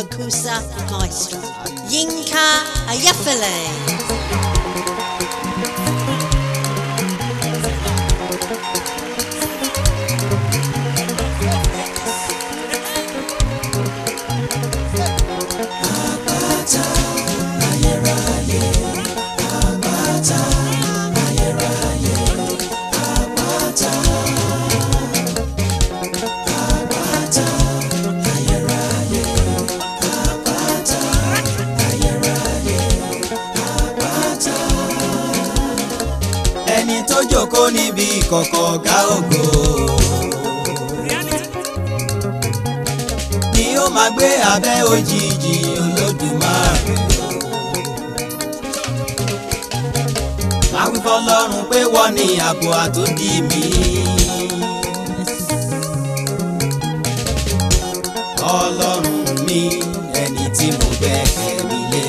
Okusa Maestro, Yinka Ayefele. ẹni tó jókòó níbi ìkọ̀kọ̀ ọ̀gá ògo ni ó máa gbé abẹ́ òjìji olódùmarè máa wí fọlọ́run pé wọ́n ní ààbò àtòdì mi. ọlọ́run mi ẹni tí mo gbẹ́kẹ̀ mi lé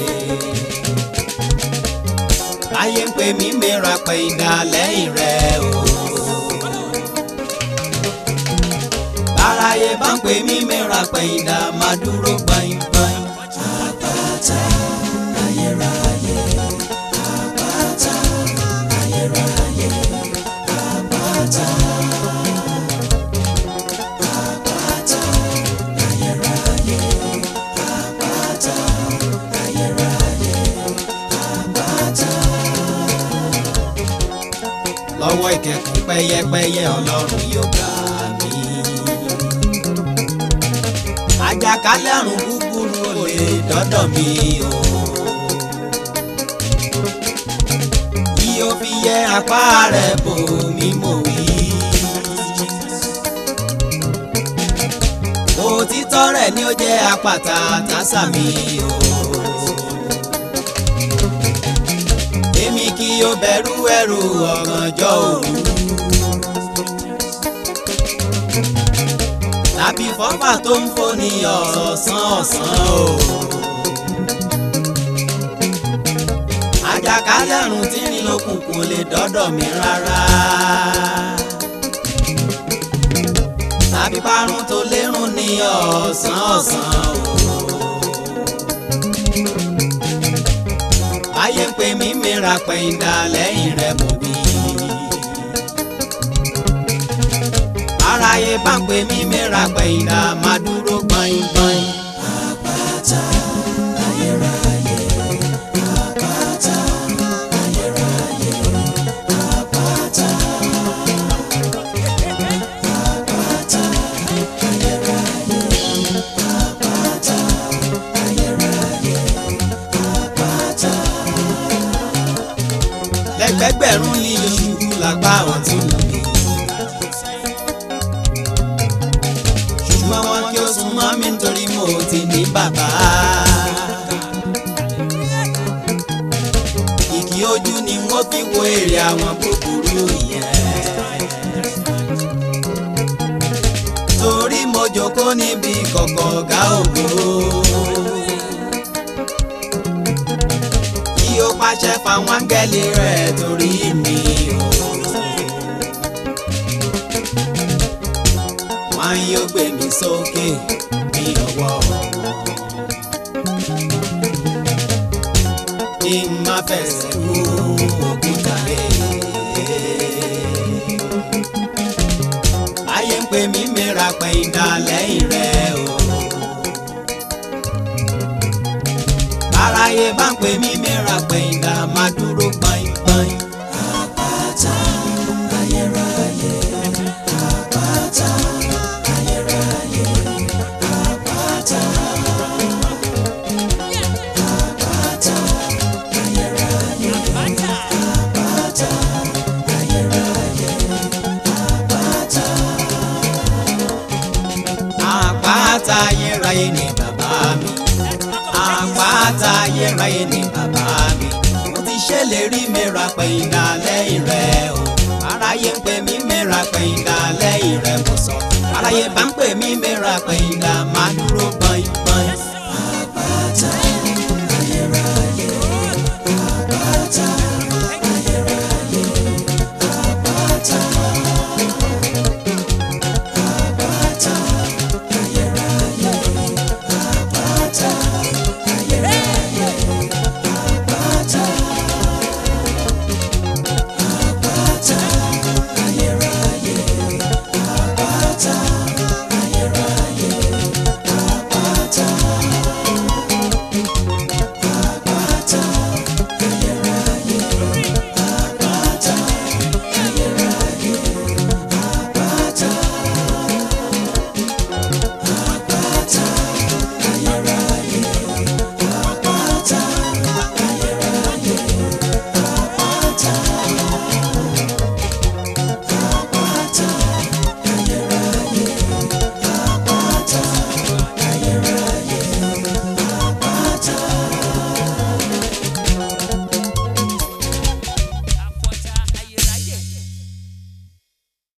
ayé ń pè mí mìíràn pé ìdá lẹ́yìn rẹ̀ o. báráyé bá ń pè mí mìíràn pé ìdá máa dúró gbọ̀ngbọ̀n. àpáta ayérayé àpáta ayérayé àpáta. àpáta ayérayé àpáta ayérayé àpáta lọ́wọ́ ìkẹ́kùn pẹ́yẹpẹ́yẹ ọlọ́run yóò gbà mí. àjàkálẹ̀ àrùn búburú ò lè dọ́dọ̀ mi o. yí ó fi yẹ apá rẹ̀ bò mí mò wí. òtítọ́ rẹ̀ ni ó jẹ́ àpáta tásà mi o. èmi kì yóò bẹ̀rù ẹ̀rù ọ̀gànjọ́ òru. tàbí fọ́fà tó ń foni ọ̀sán ọ̀sán o. àjàkálẹ̀ àrùn tí ń rìn lókùnkùn lè dọ́dọ̀ mi rárá. tàbí parun tó lérùn ní ọ̀sán ọ̀sán o. ayé ń pè mí mìíràn pẹ̀yìndà lẹ́yìn rẹ̀ mú bí. aráyé bá ń pè mí mìíràn pẹ̀yìndà máa dúró gbọ̀ngbọ̀n. àpáta ayérayé àpáta ayérayé àpáta. àpáta ayérayé àpáta ayérayé àpáta. lẹ́gbẹ̀gbẹ̀rún ní oṣù làgbà ọ̀tún mi. ṣùgbọ́n wọn kí ó sún mọ́ mi nítorí mo ti ní bàbá. ìkì ojú ni wọ́n fi wo èrè àwọn búburú yẹn. torí mo jókòó níbi kọ̀kọ̀ ọ̀gá ògo. kí ó pàṣẹ fáwọn áńgẹ́lì rẹ̀ torí mi o. wọn yóò gbé mi sókè ní ọwọ́ wọn. kí n má fẹsẹ̀ kú òkúta lé. ayé ń pè mí mìíràn pé ìdá lẹ́yìn rẹ̀ o. báráyé bá ń pè mí mìíràn pé ìdá máa dúró gbọ̀ngbọ̀n. àpáta ayérayé àpáta ayérayé àpáta. àpáta ayérayé àpáta ayérayé àpáta. àpáta ayérayé ni bàbá mi àpáta ayérayé ni bàbá mi mo ti ṣèlérí mẹ́ra pé ìdá lẹ́yìn rẹ̀ o aráyé ń pè mí mẹ́ra pé ìdá lẹ́yìn rẹ̀ mo sọ aráyé bá ń pè mí mẹ́ra pé ìdá máa dúró gbọ̀n